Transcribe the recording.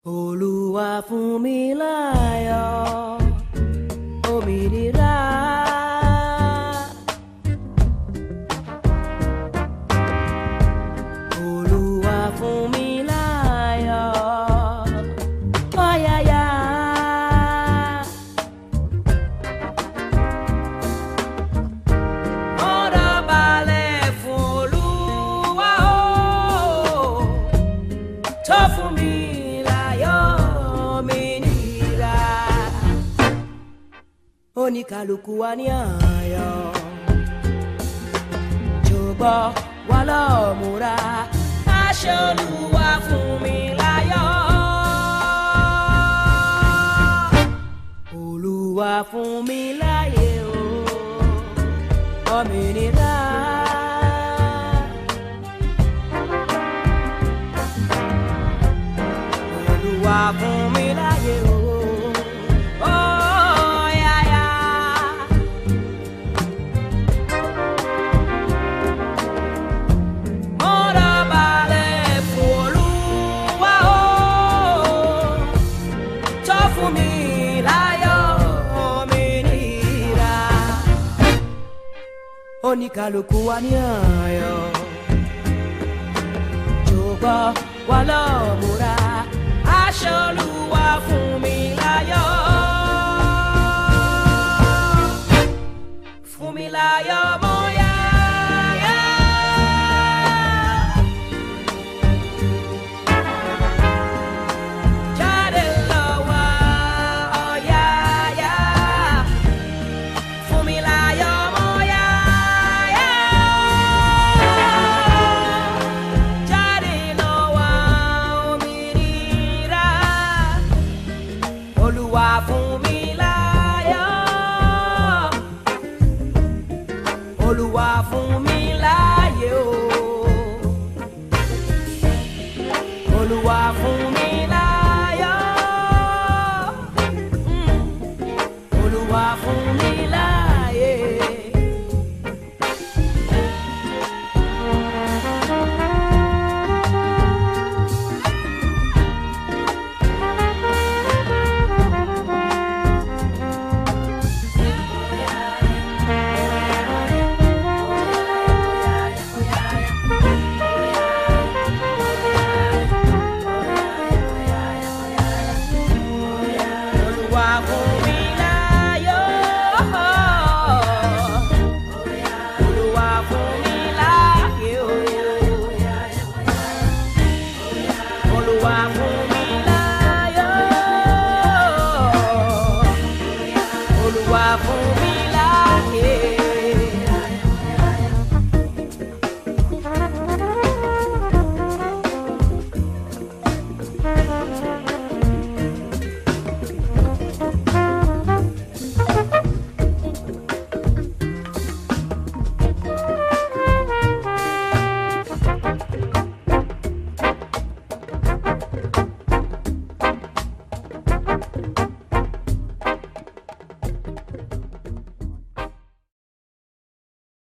Olúwa fún mi láyọ̀ òmìnira. Olúwa fún mi láyọ̀ ọ̀yàyà. Ọ̀rọ̀ balẹ̀ fún Olúwa o tó fún mi láyọ̀ òmìnira. Oníkàlùkù wa ní àyọ̀ ṣùgbọ́n wà lọ́ọ́ múra aṣọ Olúwa fún mi láyọ̀. Olúwa fún mi láyé o òmìnira. Olúwa fún mi láyé o. Oh, yeah, yeah. Mọ́ra balẹ̀ fún Olúwa o. Tó fún mi láyọ̀ òmìnira. Oníkàlùkù wa ní ayọ̀. Ṣùgbọ́n wà lọ́ọ́ múra. Aṣọ Olúwa fún mi láyọ̀. Fún mi láyọ̀ mọ́ yáyá. Jáde lọ wá ọ̀yàyà. Fún mi láyọ̀ mọ́ yáyá. Jáde lọ wá òmìnira. Olúwa fún mi láyọ̀. Olúwa fún mi láyé o. Olúwa fún mi láyọ̀. Mm. Olúwa fún mi láyé. Olúwa fún mi láyọ̀. Olúwa fún mi láyé o. Olúwa